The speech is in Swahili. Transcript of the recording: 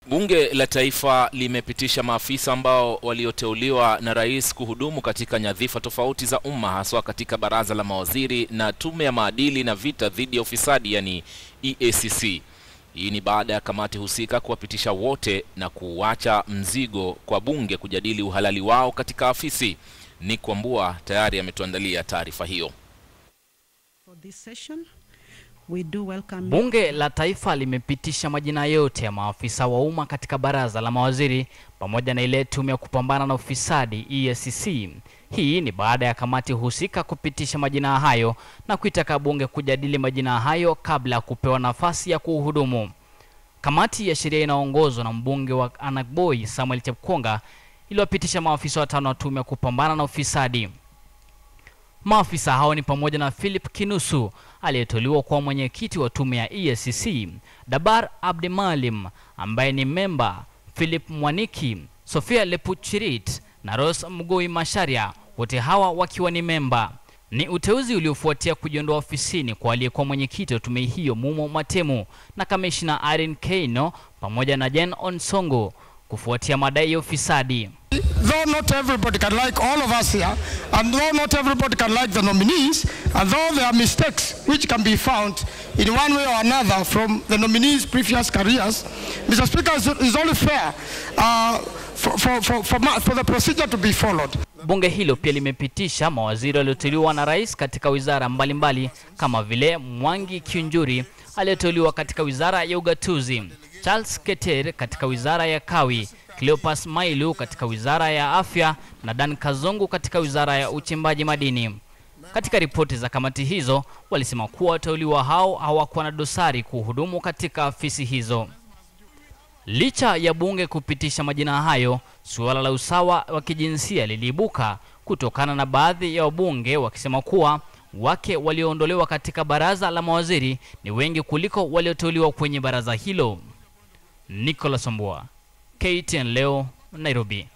Bunge la Taifa limepitisha maafisa ambao walioteuliwa na rais kuhudumu katika nyadhifa tofauti za umma haswa katika baraza la mawaziri na tume ya maadili na vita dhidi ya ufisadi yani EACC. Hii ni baada ya kamati husika kuwapitisha wote na kuacha mzigo kwa bunge kujadili uhalali wao katika afisi. Nick Wambua tayari ametuandalia taarifa hiyo. For this session, we do welcome Bunge la Taifa limepitisha majina yote ya maafisa wa umma katika baraza la mawaziri pamoja na ile tume ya kupambana na ufisadi EACC. Hii ni baada ya kamati husika kupitisha majina hayo na kuitaka bunge kujadili majina hayo kabla ya kupewa nafasi ya kuhudumu. Kamati ya sheria inaongozwa na mbunge wa Anakboi Samuel Chepkonga iliwapitisha maafisa watano wa tume ya kupambana na ufisadi. Maafisa hao ni pamoja na Philip Kinusu aliyeteuliwa kuwa mwenyekiti wa tume ya EACC, Dabar Abdimalim ambaye ni memba, Philip Mwaniki, Sofia Lepuchirit na Rose Mgoi Masharia, wote hawa wakiwa ni memba. Ni uteuzi uliofuatia kujiondoa ofisini kwa aliyekuwa mwenyekiti wa tume hiyo Mumo Matemu na kamishna Irene Keino pamoja na Jen Onsongo kufuatia madai ya ufisadi. though not everybody can like all of us here, and though not everybody can like the nominees, and though there are mistakes which can be found in one way or another from the nominees' previous careers, Mr. Speaker, it's, it's only fair uh, for, for, for, for, ma- for the procedure to be followed. Bunge hilo pia limepitisha mawaziri walioteuliwa na rais katika wizara mbalimbali kama vile Mwangi Kiunjuri aliyeteuliwa katika wizara ya ugatuzi, Charles Keter katika wizara ya kawi, Cleopas Mailu katika wizara ya afya na Dan Kazungu katika wizara ya uchimbaji madini. Katika ripoti za kamati hizo walisema kuwa wateuliwa hao hawakuwa na dosari kuhudumu katika afisi hizo. Licha ya bunge kupitisha majina hayo, suala la usawa wa kijinsia liliibuka kutokana na baadhi ya wabunge wakisema kuwa wake walioondolewa katika baraza la mawaziri ni wengi kuliko walioteuliwa kwenye baraza hilo. Nicholas Omboa, KTN leo, Nairobi.